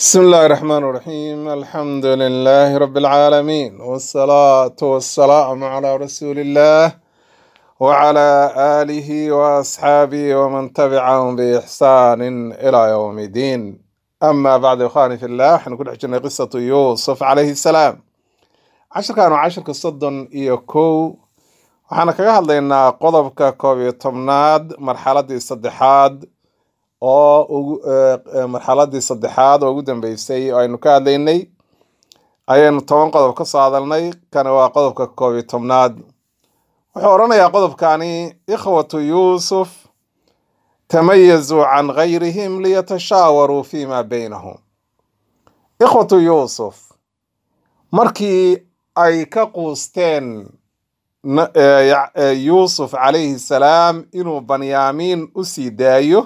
بسم الله الرحمن الرحيم الحمد لله رب العالمين والصلاة والسلام على رسول الله وعلى آله وأصحابه ومن تبعهم بإحسان إلى يوم الدين أما بعد إخواني في الله حنكون حجنا قصة يوسف عليه السلام عشر كانوا عشر قصة إيوكو waxaana kaga hadlaynaa qodobka koob iyo tobnaad marxaladii saddexaad oo ugu eh, eh, marxaladii saddexaad oo ugu dambeysay oo aynu ka hadlaynay ayaynu toban qodob ka soo hadalnay kana waa qodobka koob iyo tobnaad wuxuu odhanayaa qodobkani ikhwatu yuusuf tamayazuu can gayrihim liyatashaawaruu fima baynahum ikhwatu yuusuf markii ay ka quusteen na- eh, ya- eh, yuusuf calayhi salaam inuu banyaamiin u sii daayo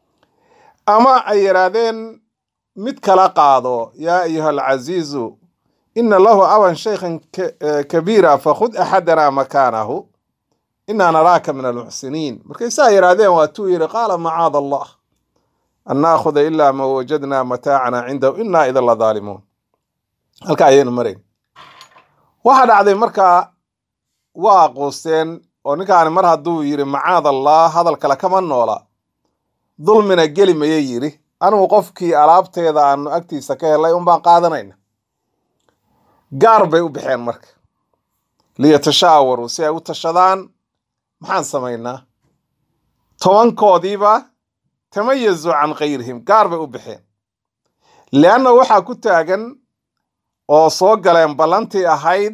ama ay yidhaahdeen mid kala qaado yaa ayuha alcaziizu ina lahu aban shaykhan ka- eh, kabiira fakhud axadana makaanahu inaa naraaka min almuxsiniin markay saa yidhaahdeen waatuu yidhi qaala macaada allah an naakhuda ilaa ma wajadna mataacana cindahu inaa idan la daalimuun halka ayaynu marayn waxaa dhacday markaa waa quusteen oo ninkaani mar hadduu yidhi macaad allah hadal kale kama noola dulmina geli mayay yidhi anigu qofkii alaabteeda aanu agtiisa ka helay unbaan qaadanayna gaar bay u baxeen marka liyatashaawaruu si ay u tashadaan maxaan samaynaa tobankoodiiba tamayazuu can kayrihim gaar bay u baxeen leanna waxaa ku taagan oo soo galeen ballantii ahayd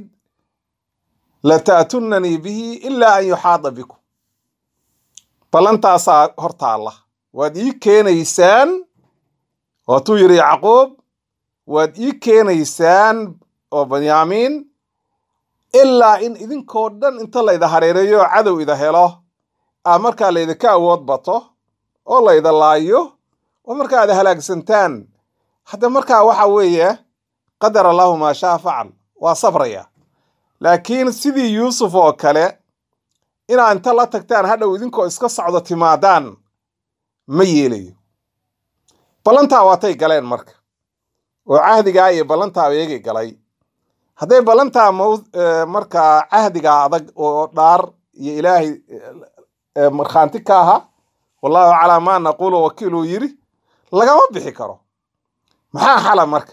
lataatunanii bihi ilaa an yuxaada bikum ballantaasaa hor taalla waad ii keenaysaan waatuu yidhi yacquub waad ii keenaysaan oo banyaamiin ilaa in idinkoo dhan inta layda hareereeyo oo cadow ida helo aa markaa laydinka awood bato oo layda laayo oo markaa aad halaagsantaan hadda markaa waxa weeye qadar allahu maa shaa facal waa sabraya laakiin sidii yuusuf oo kale inaa inta la tagtaan hadhow idinkoo iska socdo timaadaan ma yeelayo ballantaa waatay galeen marka oo cahdigaa iyo ballantaa eegay galay hadday ballantaa maw- eh, markaa cahdigaa adag oo dhaar iyo ilaahay eh, eh, markhaanti ka aha wallahu calaa maa naquulu wakiiluu yidhi lagama bixi karo maxaa xala marka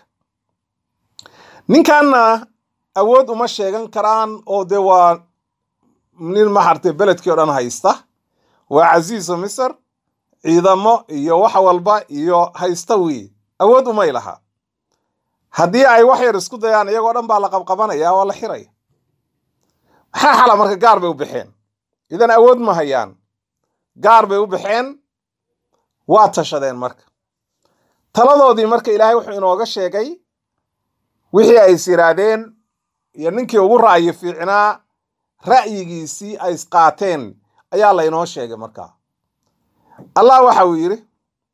ninkanna awood uma sheegan karaan oo de waa nin maxarte beledkii o dhan haysta waa casiisu misr ciidamo iyo wax walba iyo haysta weye awood umay laha haddii ay wax yar isku dayaan iyagoo dhan baa la qabqabanaya waa la xiraya maxaa xala marka gaar bay u baxeen idan awood ma hayaan gaar bay u baxeen waa tashadeen marka taladoodii marka ilaahay wuxuu inooga sheegay wixii ay is yidhaahdeen iyo ninkii ugu ra'yi fiicnaa ra'yigiisii ay isqaateen ayaa laynoo sheegay markaa allah waxa uu yidhi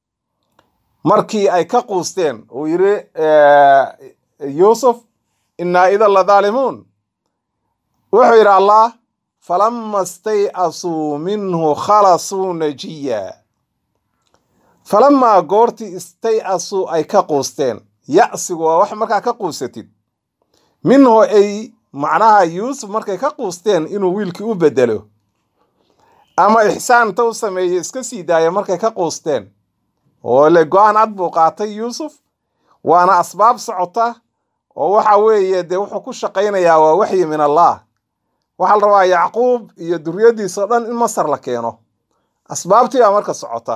markii ay ka quusteen uu yidhi eh, yuusuf innaa idan la daalimuun wuxuu yidhi allah falama stay'asuu minhu khalasuu najiya falamaa goortii istay'asuu ay ka quusteen ya'sigu waa wax markaa ka quusatid minhu ay macnaha yuusuf markay ka quusteen inuu wiilkii u bedelo ama ixsaan inta u sameeye iska sii daaya markay ka quusteen oo le go-aan cad buu qaatay yuusuf waana asbaab socota oo waxa weeye dee wuxuu ku shaqaynayaa waa waxyi min allah waxaa la rabaa yacquub iyo duriyadiisa o dhan in masar la keeno asbaabtii baa marka socota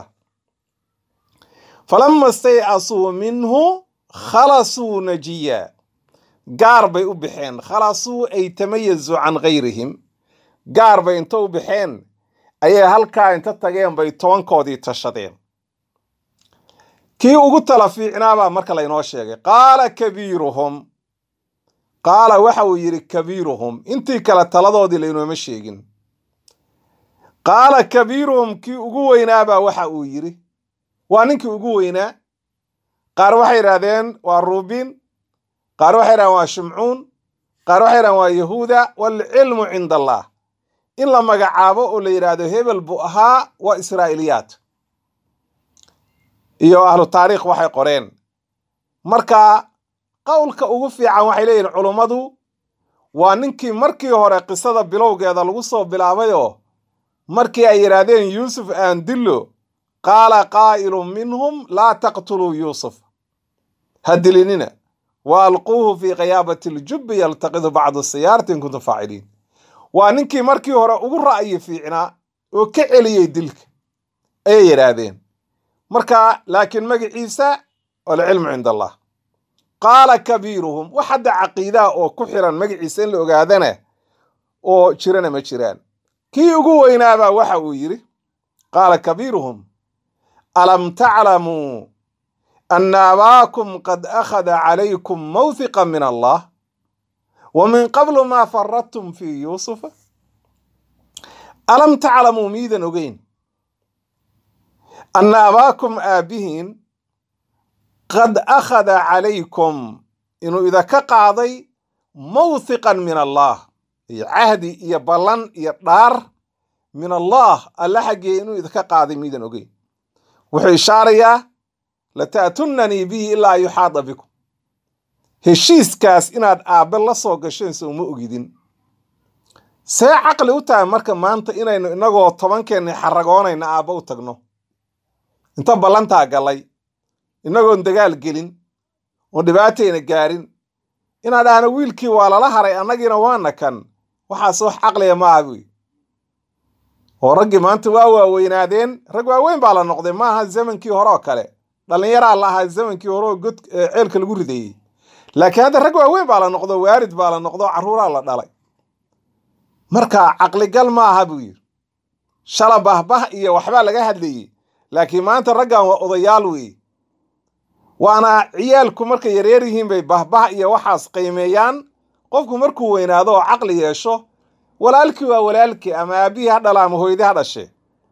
falama stay'asuu minhu khalasuu najiya gaar bay u baxeen khalasuu ay tamayazuu can gayrihim gaar bay inta u baxeen ayay halkaa inta tageen bay tobankoodii tashadeen kii ugu tala fiicnaabaa marka laynoo sheegay qaala kabiiruhum qaala waxa uu yidhi kabiiruhum intii kale taladoodii laynooma sheegin qaala kabiiruhum kii ugu weynaabaa waxa uu yidhi waa ninkii ugu weynaa qaar waxay yidhaahdeen waa ruubin qaar waxay yidhahdeen waa shimcuun qaar waxay yidhahdeen waa yahuuda waalcilmu cinda allah in la magacaabo oo la yidhaahdo hebel buu ahaa waa israa'iliyaat iyo ahlu taariikh waxay qoreen marka qowlka ugu fiican waxay leeyihin culummadu waa ninkii markii hore qisada bilowgeeda lagu soo bilaabayoo markii ay yidhaahdeen yuusuf aan dillo qaala qaa'ilun minhum laa taqtuluu yuusuf ha dilinina wa alquuhu fii khiyaabati ljubbi yaltaqidu bacdu siyaarati in kuntum faaciliin waa ninkii markii hore ugu ra'yi fiicnaa oo ka celiyey dilka ayay yidhaahdeen marka laakiin magaciisa alcilmu cinda allah qaala kabiiruhum wax hadda caqiidaha oo ku xiran magaciisa in la ogaadana oo jirana ma jiraan kii ugu weynaabaa waxa uu yidhi qaala kabiiruhum alam taclamuu ana abaakum qad akhada calaykum mawhiqa min allah wa min qablu maa faradtum fii yuusufa alam taclamuu miidan ogeyn ana abaakum aabihiin qad akhada calaykum inuu idaka qaaday mawhiqan min allah iyo cahdi iyo ballan iyo dhaar min allah alla xaggee inuu idinka qaaday miidan ogeyn wuxuu ishaarayaa lata'tunanii bihi ilaa yuxaada bikum heshiiskaas inaad aabbe la soo gasheen so uma ogidin see caqli u tahay marka maanta inaynu inagoo tobankeenni xaragoonayna aabbe u tagno inta ballantaa gallay inagoon dagaal gelin oon dhibaatayna gaarin inaad ahna wiilkii waa lala haray annagiina waana kan waxaas wax caqliga ma aha buy oo raggii maanta waa waaweynaadeen rag waaweyn baa la noqday ma aha zamankii hore oo kale dhallinyaraa la ahaa zamankii hore oo god ceelka lagu rideeyey laakiin hadda rag waaweyn baa la noqdo waarid baa la noqdo carruuraa la dhalay marka caqligal ma aha buu yidhi shala bahbah iyo waxbaa laga hadlayey laakiin maanta raggan waa odayaal weeye waana ciyaalku markay yareer yihiin bay bahbah iyo waxaas qiimeeyaan qofku markuu weynaado oo caqli yeesho walaalkii waa walaalkii ama aabbihii ha dhala ama hooyadii ha dhashe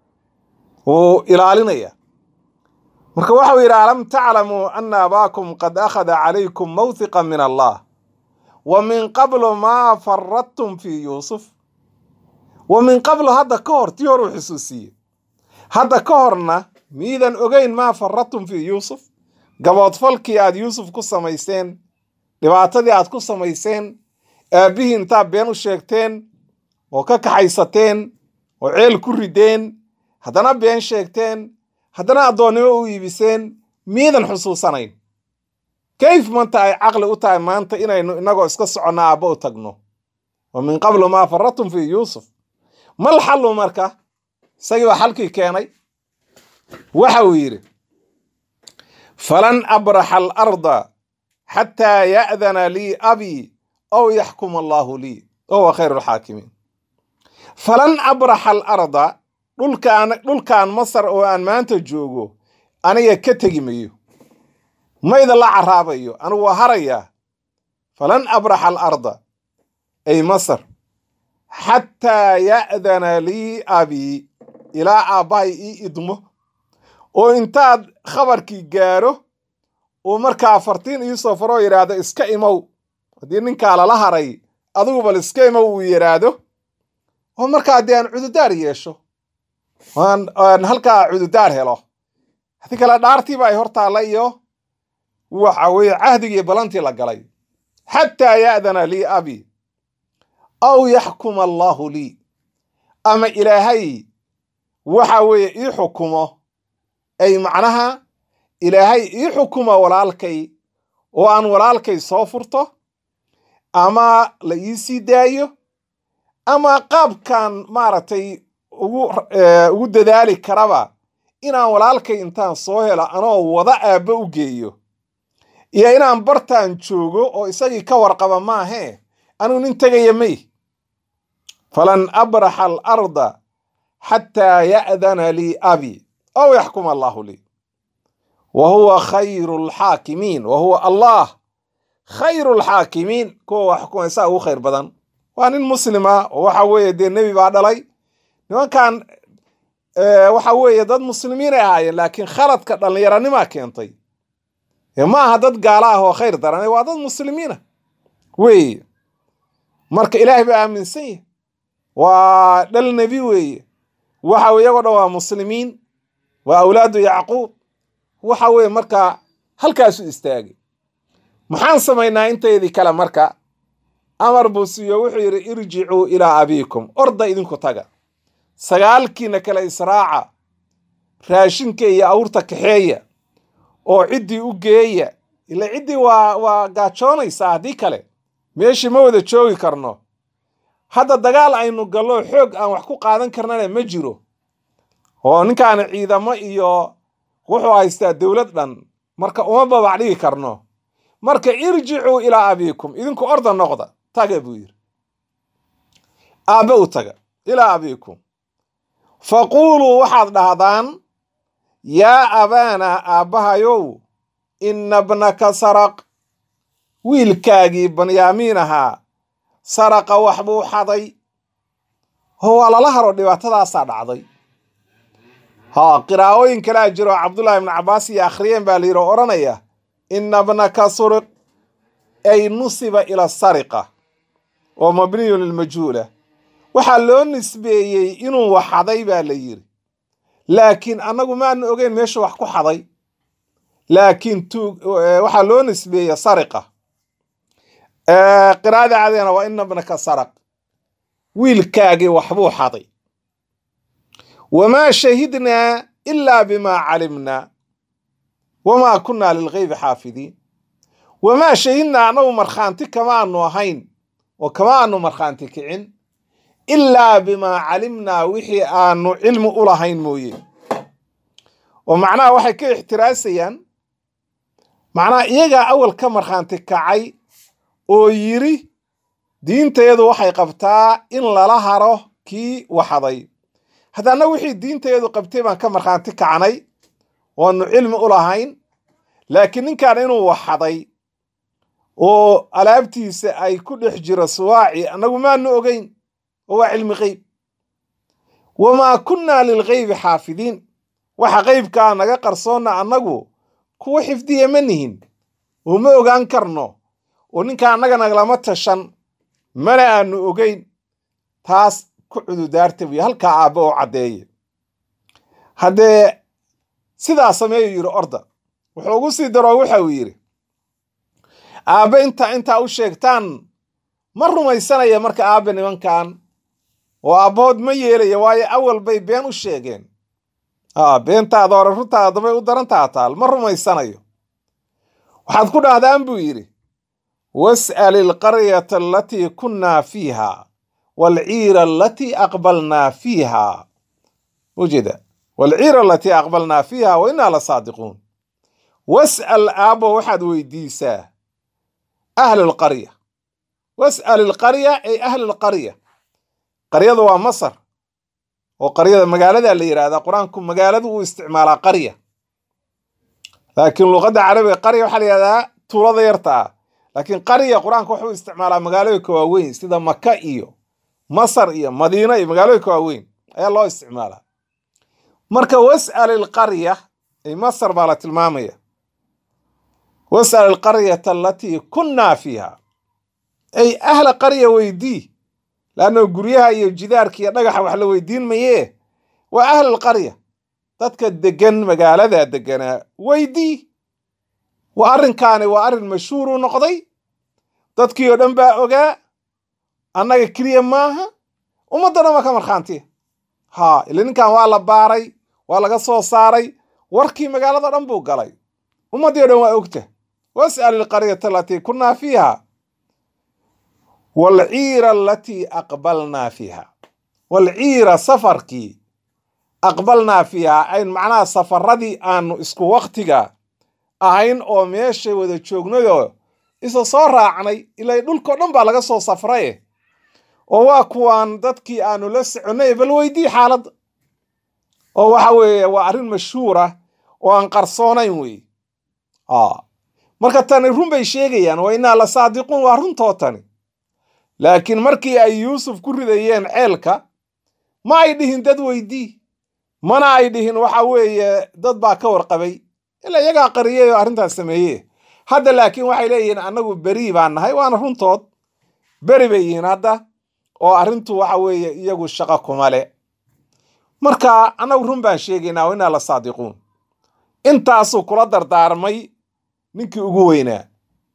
wuu ilaalinaya marka waxau yidhi alam taclamuu ana abaakum qad akhada calaykum mawhiqa min allah wa min qablu maa faradtum fii yuusuf wa min qablu hadda ka hor tii hor uu xusuusiye hadda ka horna miidan ogeyn maa faradtum fii yuusuf gaboodfalkii aad yuusuf ku samayseen dhibaatadii aad ku samayseen aabbihii intaad been u sheegteen oo ka kaxaysateen oo ceel ku rideen haddana been sheegteen haddana addoonnimo u iibiseen miidan xusuusanayn kayf manta ay caqli u tahay maanta inaynu inagoo iska soconno aabba u tagno wa min qablu maa faradtum fii yuusuf mal xallu marka isagii baa xalkii keenay waxa uu yidhi falan abraxa alarda xataa ya'dana lii abii aw yaxkuma allaahu lii wahuwa khayru lxaakimiin falan abraxa alarda dhulkaan dhulkan masar oo aan maanta joogo aniga ka tegi mayo mayda la caraabayo anigu waa harayaa falan abraxa alarda ay masar xataa ya'dana lii abii ilaa aabbahay ii idmo oo intaad khabarkii gaaro uu markaa fartiin iisoo faroo yidhaahdo iska imow haddii ninkaa lala haray adigu bal iska imow uu yidhaahdo oo markaa dee aan cududaar yeesho aan halkaa cududaar helo haddii kale dhaartiiba ay hor taalla iyo waxa weeye cahdigii balantii la galay xataa ya'dana lii abi aw yaxkuma allaahu lii ama ilaahay waxa weeye ii xukumo ay macnaha ilaahay ii xukuma walaalkay oo aan walaalkay soo furto ama la ii sii daayo ama qaabkan maaragtay ugu ugu dadaali karaba inaan walaalkay intaan soo helo anoo wada aabba u geeyo iyo inaan bartaan joogo oo isagii ka warqaba maahee anuu nin tegaya may falan abraxa alarda xataa ya'dana lii abi aw yaxkuma allaahu lii wa huwa khayru lxaakimiin wa huwa allah khayru lxaakimiin kuwa wax xukumaysaa ugu khayr badan waa nin muslima oo waxa weeye dee nebi baa dhalay nimankan waxa weeye dad muslimiin ay ahaayeen laakiin khaladka dhallinyaranimaa keentay ma aha dad gaala ah oo khayr daran waa dad muslimiina weeye marka ilaahay baa aaminsan yahy waa dhal nebi weeye waxa iyagoo dhan waa muslimiin waa awlaadu yacquub waxa weeye markaa halkaasu istaagay maxaan samaynaa inteydii kale marka amar buu siiyo wuxuu yidhi irjicuu ilaa abiikum orda idinku taga sagaalkiina kale israaca raashinka iyo awrta kaxeeya oo ciddii u geeya ila ciddii waa waa gaajoonaysaa haddii kale meeshii ma wada joogi karno hadda dagaal aynu gallo xoog aan wax ku qaadan karnana ma jiro oo ninkaani ciidamo iyo wuxuu haystaa dowlad dhan marka uma babac dhigi karno marka irjicuu ilaa abiikum idinku orda noqda taga buu yidhi aabbe u taga ilaa abiikum faquuluu waxaad dhahdaan yaa abaana aabbahayow inna bnaka saraq wiilkaagii banyaamiin ahaa saraqa wax buu xaday oo waa lala haro dhibaatadaasaa dhacday haa qiraa'ooyin kalea jiro cabdullaahi ibnu cabbaas iyo akhriyeen baa layidhi odhanaya inna bnaka suriq ay nusiba ila sariqa oo mabniyun lilmajhuula waxaa loo nisbeeyey inuu wax xaday baa la yidhi laakiin annagu maanu ogeyn meeshu wax ku xaday laakiin tuug waxaa loo nisbeeye sariqa qiraa'ada cadeena waa ina bnaka saraq wiilkaagii waxbuu xaday wamaa shahidnaa ilaa bimaa calimnaa wamaa kunnaa lilgeybi xaafidiin wamaa shahidnaa annagu markhaanti kama aanu ahayn oo kama aanu markhaanti kicin ilaa bimaa calimnaa wixii aanu cilmi u lahayn mooye oo macnaha waxay ka ixtiraasayaan macnaha iyagaa awal ka markhaanti kacay oo yidhi diinteedu waxay qabtaa in lala haro kii waxaday haddana wixii diinteedu qabtay baan ka markhaanti kacnay oanu cilmi u lahayn laakiin ninkan inuu waxaday oo alaabtiisa ay ku dhex jiro suwaaci annagu maanu ogeyn oo waa cilmi qeyb wamaa kunnaa lilgeybi xaafidiin waxa qeybkaa naga qarsoonna annagu kuwa xifdiya ma nihin oo ma ogaan karno oo ninka annaga naglama tashan mana aanu ogeyn taas ku cududaarta buy halkaa aabbe oo caddeeye haddee sidaa sameeyu yidhi orda wuxuu ugu sii daroo waxa uu yidhi aabbe inta intaa u sheegtaan ma rumaysanaya marka aabbe nimankan oo aabbahood ma yeelaya waayo awal bay been u sheegeen a beentaada hore runtaada bay u darantaa taal ma rumaysanayo waxaad ku dhahdaan buu yidhi was'al ilqaryata alatii kunnaa fiiha waalciira alatii aqbalnaa fiiha ujeeda waalciira alatii aqbalnaa fiiha wa innaa la saadiquun was'al aabbo waxaad weydiisaa ahla alqarya was'al ilqarya ay ahla alqarya qaryadu waa masar oo qaryada magaalada la yidhahdaa qur-aanku magaaladu uu isticmaalaa qarya laakiin luqadda carabiga qarya waxaa la yidhahdaa tuulada yarta ah laakiin qarya qur-aanka wuxuu isticmaalaa magaalooyinka waaweyn sida maka iyo masar iyo madiina iyo magaalooyinka waaweyn ayaa loo isticmaalaa marka was'al ilqarya ay masar baa la tilmaamaya was'al ilqaryata alatii kunnaa fiiha ay ahla qarya weydii laanno guryaha iyo jidaarka iyo dhagaxa wax la weydiin mayee waa ahla alqarya dadka degan magaalada deganaa weydii waa arrinkaani waa arrin mashhuur u noqday dadkii oo dhan baa ogaa annaga keliya maaha ummadda dhan waa ka markhaantiya haa ila ninkan waa la baaray waa laga soo saaray warkii magaalada dhan buu galay ummaddii o dhan waa ogta was'al ilqaryata alatii kunnaa fiiha waalciira alatii aqbalnaa fiiha waalciira safarkii aqbalnaa fiiha ayn macnaha safaradii aanu isku waktiga ahayn oo meesha wada joognayoo isa soo raacnay ilaa dhulkao dhan baa laga soo safraye oo waa kuwaan dadkii aanu la soconnay bal weydii xaaladda oo waxa weeye waa arrin mashhuura oo aan qarsoonayn wey marka tani run bay sheegayaan waa innaa la saadiquun waa runtoo tani laakiin markii ay yuusuf ku ridayeen ceelka ma ay dhihin dad weydii mana ay dhihin waxa weeye dad baa ka warqabay ilaa iyagaa qariyey oo arrintaas sameeye hadda laakiin waxay leeyihiin annagu berii baan nahay waana runtood beri bay yihiin hadda oo arrintu waxa weeye iyagu shaqo kuma le marka annagu run baan sheegaynaa wa innaa la saadiquun intaasuu kula dardaarmay ninkii ugu weynaa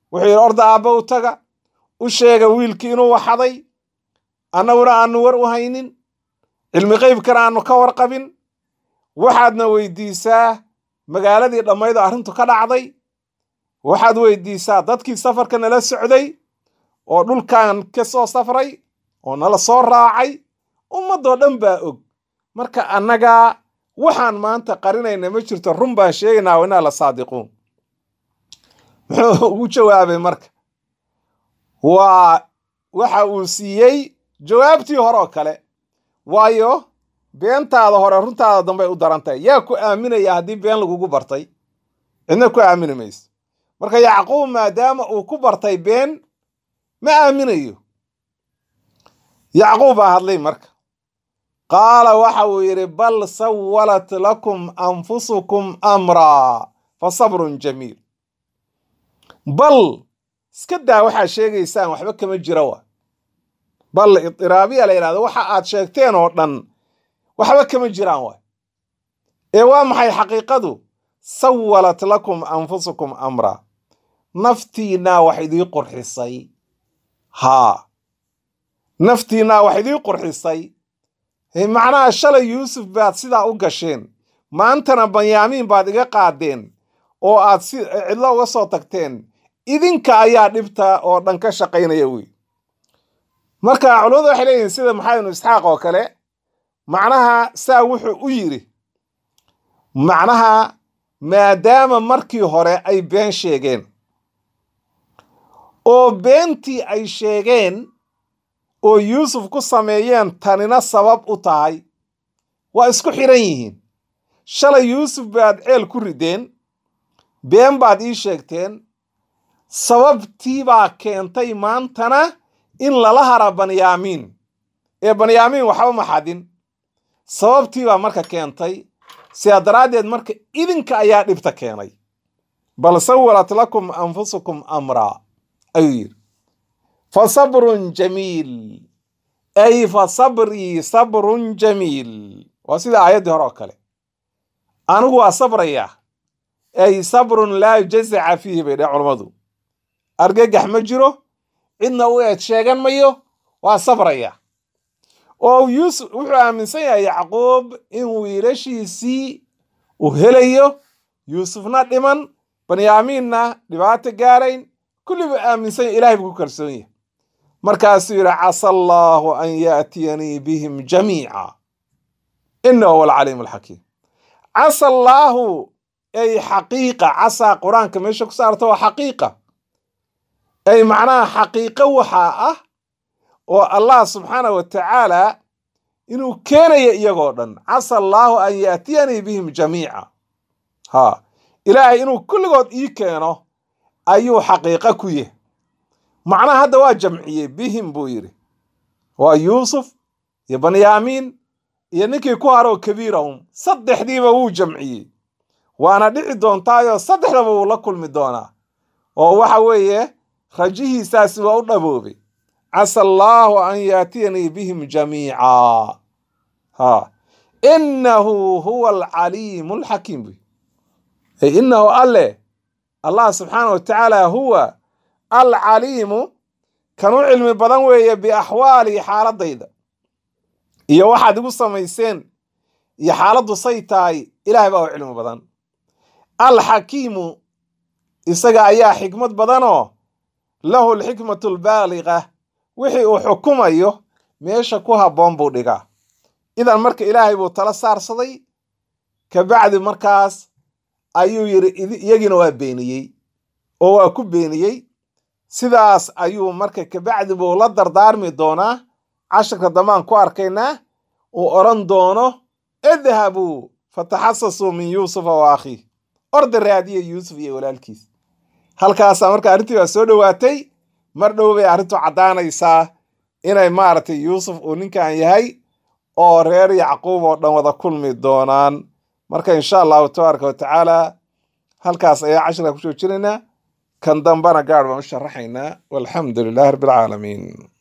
wuxuu yidhi orda aabba u taga u sheega wiilkii inuu waxaday annaguna aanu war u haynin cilmi qeybkana aanu ka warqabin waxaadna weydiisaa magaaladii dhammayd oo arrintu ka dhacday waxaad weydiisaa dadkii safarka nala socday oo dhulkan ka soo safray oo nala soo raacay ummadoo dhan baa og marka annagaa waxaan maanta qarinayna ma jirto run baan sheegaynaa inaa la saadiquun muxuu ugu jawaabay marka waa waxa uu siiyey jawaabtii hore oo kale waayo beentaada hore runtaada dambey u daran tahay yaa ku aaminaya haddii been lagugu bartay cidna ku aamini mayso marka yacquub maadaama uu ku bartay been ma aaminayo yacquub baa hadlay marka qaala waxa uu yidhi bal sawalat lakum anfusukum amraa fa sabrun jamiil bal iska daa waxaad sheegaysaan waxba kama jira wa bal idiraabiya la yidhahdo waxa aad sheegteen oo dhan waxba kama jiraan wa ee waa maxay xaqiiqadu sawalat lakum anfusukum amraa naftiinaa wax idii qurxisay haa naftiinaa wax idii qurxisay macnaha shalay yuusuf baad sidaa u gasheen maantana banyaamiin baad iga qaadeen oo aad si cidlo uga soo tagteen idinka ayaa dhibta oo dhan ka shaqaynaya wey marka culimadu waxay leeyihiin sida maxamed ibnu isxaaq oo kale macnaha saa wuxuu u yidhi macnaha maadaama markii hore ay been sheegeen oo beentii ay sheegeen oo yuusuf ku sameeyeen tanina sabab u tahay waa isku xidhan yihiin shalay yuusuf baad ceel ku rideen been baad ii sheegteen sababtii baa keentay maantana in lala hara banyaamiin ee banyaamiin waxba ma xadin sababtii baa marka keentay sidaa daraaddeed marka idinka ayaa dhibta keenay bal sawalat lakum anfusukum amraa ayuu yidhi fa sabrun jamiil ay fa sabrii sabrun jamiil waa sida aayaddii hore oo kale anigu waa sabrayaa ay sabrun laa jazaca fiihi bay dheh culammadu argagax ma jiro cidna u eed sheegan mayo waa sabraya oo yuusuf wuxuu aaminsan yahay yacquub in wiilashiisii uu helayo yuusufna dhiman banyaamiinna dhibaato gaarayn kulli buu aaminsan yahy ilahay buu ku kalsoon yahay markaasuu yidhi casa allaahu an yaatiyanii bihim jamiica inahu huwa alcaliim alxakiim casa allaahu ay xaqiiqa casaa qur-aanka meesha ku saarta waa xaqiiqa ay macnaha xaqiiqo waxaa ah oo allah subxaanah wa tacaala inuu keenayo iyagoo dhan casa allaahu an yaatiyanii bihim jamiica ha ilaahay inuu kulligood ii keeno ayuu xaqiiqo ku yahy macnaha hadda waa jamciyey bihim buu yidhi waa yuusuf iyo banyaamiin iyo ninkii ku haroo kabiirahum saddexdiiba wuu jamciyey waana dhici doontaayoo saddexdaba wuu la kulmi doonaa oo waxa weeye rajihiisaasi waa u dhaboobay casa allaahu an yaatiyanii bihim jamiica ha inahu huwa alcaliimu alxakiim buy ay inahu alle allah subxaana wa tacaala huwa alcaliimu kan u cilmi badan weeye biaxwaalihi xaaladayda iyo waxaad igu samayseen iyo xaaladdu say tahay ilahay baa u cilmi badan alxakiimu isaga ayaa xikmad badanoo lahu alxikmatu albaaliqa wixii uu xukumayo meesha ku habboon buu dhigaa idan marka ilaahay buu tala saarsaday kabacdi markaas ayuu yidhi iyagiina waa beeniyey oo waa ku beeniyey sidaas ayuu marka kabacdi buu la dardaarmi doonaa casharka dambaan ku arkaynaa uu odhan doono idhabuu fataxasasuu min yuusufa wa akhiih orda raadiya yuusuf iyo walaalkiis halkaasaa marka arrintii baa soo dhowaatay mar dhow bay arrintu caddaanaysaa inay maaragtay yuusuf uu ninkan yahay oo reer yacquub oo dhan wada kulmi doonaan marka insha allahu tabaaraka wa tacaala halkaas ayaa cashirka ku joojinaynaa kan dambana gaar baan u sharaxaynaa walxamdu lilahi rabbi alcaalamiin